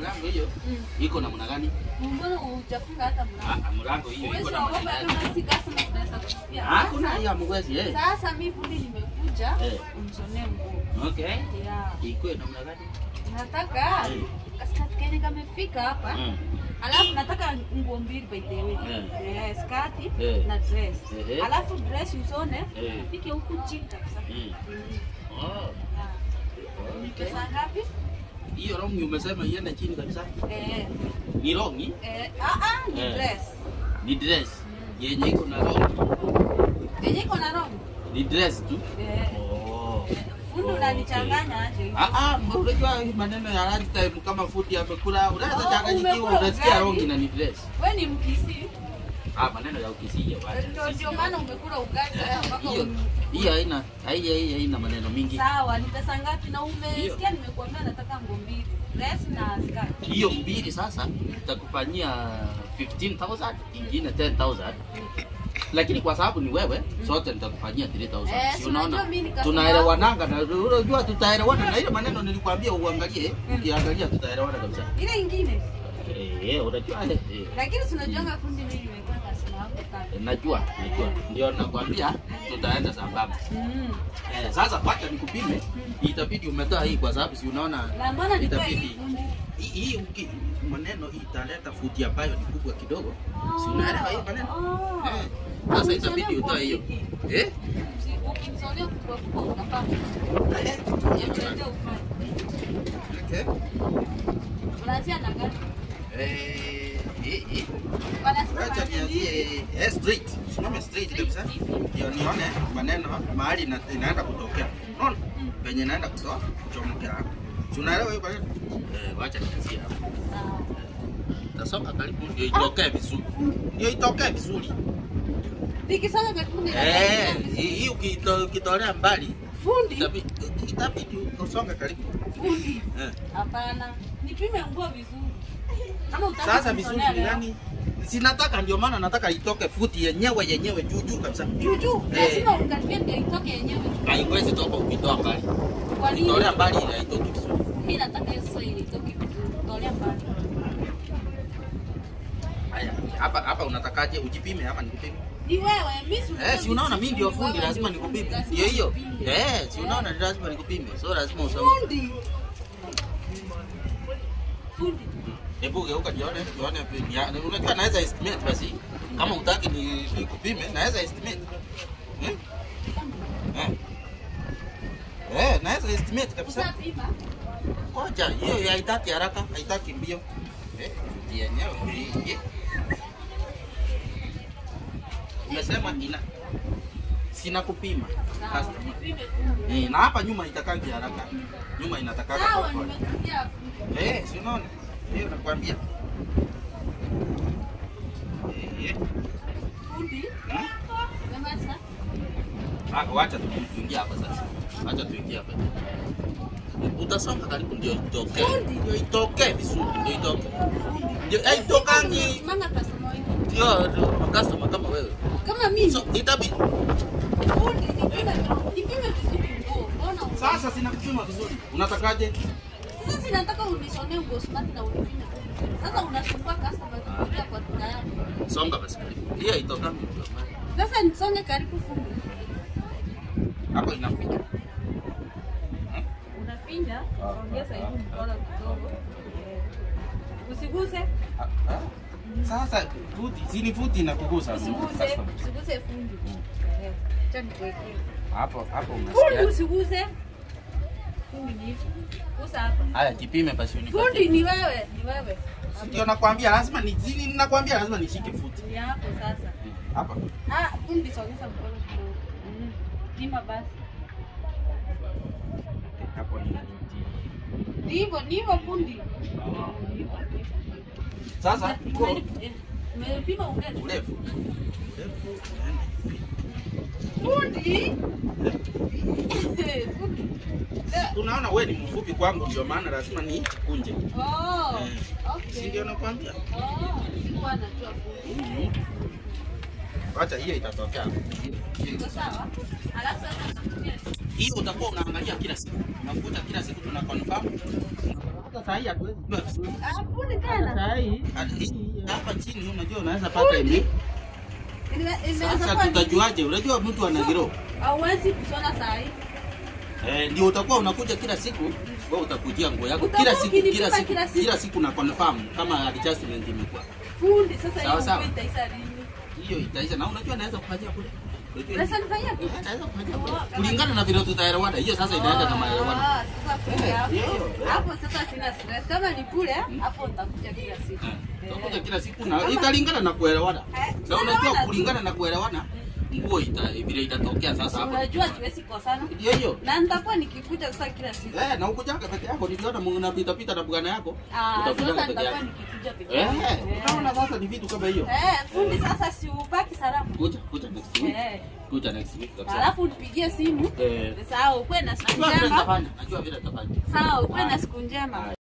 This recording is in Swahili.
mlango hiyo Mm. iko namna gani? Mbona hujafunga hata mlango? Ah, mlango hiyo iko Uwezo na wa maneno baba yake. kama si customer tunaweza kufikia. Hakuna Sasa- hiyo amwezi eh. Sasa mimi fundi nimekuja Eh. umshonee nguo. Okay. Yeah. Iko namna gani? Nataka Eh. skati kenye kamefika hapa. Mm. Alafu nataka nguo mbili by the way. Eh. Eh, skati Eh. na dress. Ehe. Alafu dress usone Eh. ifike huku chini kabisa. Mm. Mm. Oh. Yeah. Okay. Pesa ngapi? Hiyo rongi umesema iende chini kabisa. Eh. Ni rongi? Eh, ah ah, ni Eh. dress. Ni dress. Yenye iko na rongi. Yenye iko na rongi. Ni dress tu. Eh. Oh. Fundi Oh, unanichanganya aje hivi? Ah ah, unajua hii maneno ya lunch time kama fundi amekula, unaweza Oh, changanyikiwa, umekula unasikia ugali. rongi na ni dress. Wewe ni mkisi. Ah, maneno ya ukisije bwana. Ndio ndio maana umekula ugali sasa mpaka Hiyo uni- hiyo haina haija hii haina maneno mingi. Sawa, ni pesa ngapi na Hiyo. umesikia nimekuambia nataka nguo mbili. Dress na skirt. Hiyo mbili sasa nitakufanyia 15000 ingine 10000 lakini kwa sababu ni wewe sote nitakufanyia 3000 Eh, si si unaona unajua mimi ni customer tunaelewananga na unajua tutaelewana na ile maneno nilikwambia uangalie Mm. ukiangalia tutaelewana kabisa Ile ingine. eh unajua eh, eh, Lakini si unajuanga fundi mimi nimekuwa customer wako kando. najua najua ndio nakwambia tutaenda sambamba Mm. eh, sasa pata nikupime itabidi umetoa hii kwa sababu si unaona Na mbona nitoe itabidi hii fundi? hii hii uki- maneno hii italeta futi ambayo ni kubwa kidogo si unaelewa hii maneno Oh. Eh, sasa itabidi utoe hiyo eh Usi- Ukimsolea kubwa kubwa unafaa. Eh, Yeye ufanye. okay. Unaanzia na gani? Eh, hii- hii. Wanasema Acha nianzie eh, straight. Simame straight kabisa. Ndio nione maneno mahali ina- inaenda kutokea. Unaona? Penye inaenda kutoa kuchomokea hapo. Si unaelewa hiyo maneno? Eh, wacha nianzie hapo. Sawa. Tasonga karibu ndio itokee vizuri. Ndio itokee vizuri. Nikisema karibu Eh, hii hii ukito- ukitolea mbali Fundi. itabidi itabidi usonge karibu. Fundi. Eh. Hapana. Nipime nguo vizuri. Kama utaki Sasa vizuri kunitolea ni leo. gani? Sinataka ndio maana nataka itoke futi yenyewe yenyewe juu juu kabisa. Juu juu. Eh. Lazima ukaribie ndio itoke yenyewe. Haiwezi toka ukitoa mbali. Kwa nini? Ukitolea mbali ile haitoki vizuri. Mimi nataka hiyo sasa ili itoke vizuri. Tolea mbali. Haya, hapa hapa unatakaje ujipime ama nikupime? Ni wewe, mimi si Eh, si unaona mimi ndio fundi Wewe lazima ndio fundi, nikupime. lazima Ndio hiyo. nikupime. Eh, si unaona ni lazima nikupime. So lazima usome. Fundi. Fundi. Hebu geuka jione, jione ya- unajua naweza estimate basi. Kama utaki ni nikupime, naweza estimate. Eh? Eh. Eh, naweza estimate kabisa. Usapima. Ngoja, hiyo haitaki haraka, haitaki mbio. Eh, yenyewe hii- hii. Umesema ina sina kupima. Sawa, Customer. nipime fundi. Eh, na hapa nyuma itakangi haraka. Nyuma inatakaka Sawa, kwa pole. nimekuja fundi. Eh, si unaona? Hiyo nakwambia. Eh, Fundi. hmm? Umemaliza? Ah, wacha tu- tuingie hapa sasa. Wacha tuingie hapa. Utasonga karibu ndio itoke. Fundi. Ndio itoke vizuri, ndio itoke. Ndio eh, itokangi. Mama customer wangu. Ndio ndio customer kama wewe. Kama mimi. So itabidi Fundi, nipime nipime vizuri nguo. Mbona una- sasa sina kupima vizuri. Unatakaje? Sasa nataka unishonee nguo smart na unipime vizuri. Sasa unasumbua customer kuja kwa duka yangu. Songa basi karibu. Hiyo itokangi. Sasa nisonge karibu fundi. Hapo inafika. Unafinya, ongeza hivi mkono kidogo. Usiguse, Ah, ah. Sasa futi, si ni futi na kugusa. usiguse, usiguse fundi. Eh, acha nikuwekee. Hapo hapo Fundi unasikia. usiguse. Fundi ni hivi. Gusa hapa. Haya, jipime basi unipatie. Fundi ni wewe, ni wewe. Ndio nakwambia lazima ni zini nakwambia lazima nishike futi. Ni hapo sasa. Hapa. Ah, fundi sogeza mkono kidogo. Mm. Pima basi. Hapo ni nini? Ni hivyo, ni hivyo fundi. Sasa iko Eh, Umepima urefu. urefu. Fundi. Fundi. Unaona wewe ni mfupi kwangu ndio maana lazima ni kunje. Oh, Eh, Si okay. ndio nakwambia? Oh, sikuwa najua fundi. Wacha hiyo itatokea. Iko sawa? Alafu sasa nakutumia Hiyo utakuwa unaangalia kila siku. Unakuta kila siku tuna confirm. Hata saa hii hatuwezi jua. Ah, fundi tena. Saa hii Hadi hii hapa chini unajua unaweza pata ime. Ime- imeweza Sasa kuwa- tutajuaje? Unajua mtu ana giro. hauwezi kushona saa hii. Eh, ndio utakuwa unakuja kila siku, wewe utakujia nguo yako Utakuwa kila siku ukinipima kila siku kila siku. kila siku na confirm kama adjustment imekuwa. Fundi sasa Sawa, hiyo sawa. nguo itaisha lini? Hiyo itaisha na unajua naweza kufanyia kule. Unajua Unaweza nifanyia Eh, kitu? naweza kufanyia Oh, kule. kama- Kulingana na vile tutaelewana. Hiyo sasa inaenda na maelewano. Ah, sasa fundi Eh, hapo. hiyo, hiyo. Hapo sasa sina stress. Kama ni kule, hapo nitakuja kila siku. Eh, Utakuja Eh. kila siku na italingana na kuelewana. Eh, Na tunaelewana unajua tu. kulingana na kuelewana nguo ita vile itatokea sasa hapo. Unajua tuwezi kosana. Ndio hiyo. Na nitakuwa nikikuja sasa kila siku. Eh, na ukujanga peke yako niliona mnapita pita na bwana yako. Ah, Utakujanga sasa peke nitakuwa yako. nikikuja peke Eh, yangu. unaona sasa ni vitu kama hiyo. Eh, fundi sasa si ubaki salama. Kuja, kuja next week. Eh. Kuja next week kabisa. Alafu nipigie simu. Eh, Sawa, ukuwe na siku najua vile njema. nitafanya. Najua vile nitafanya. Sawa, ukuwe na Haya. siku njema.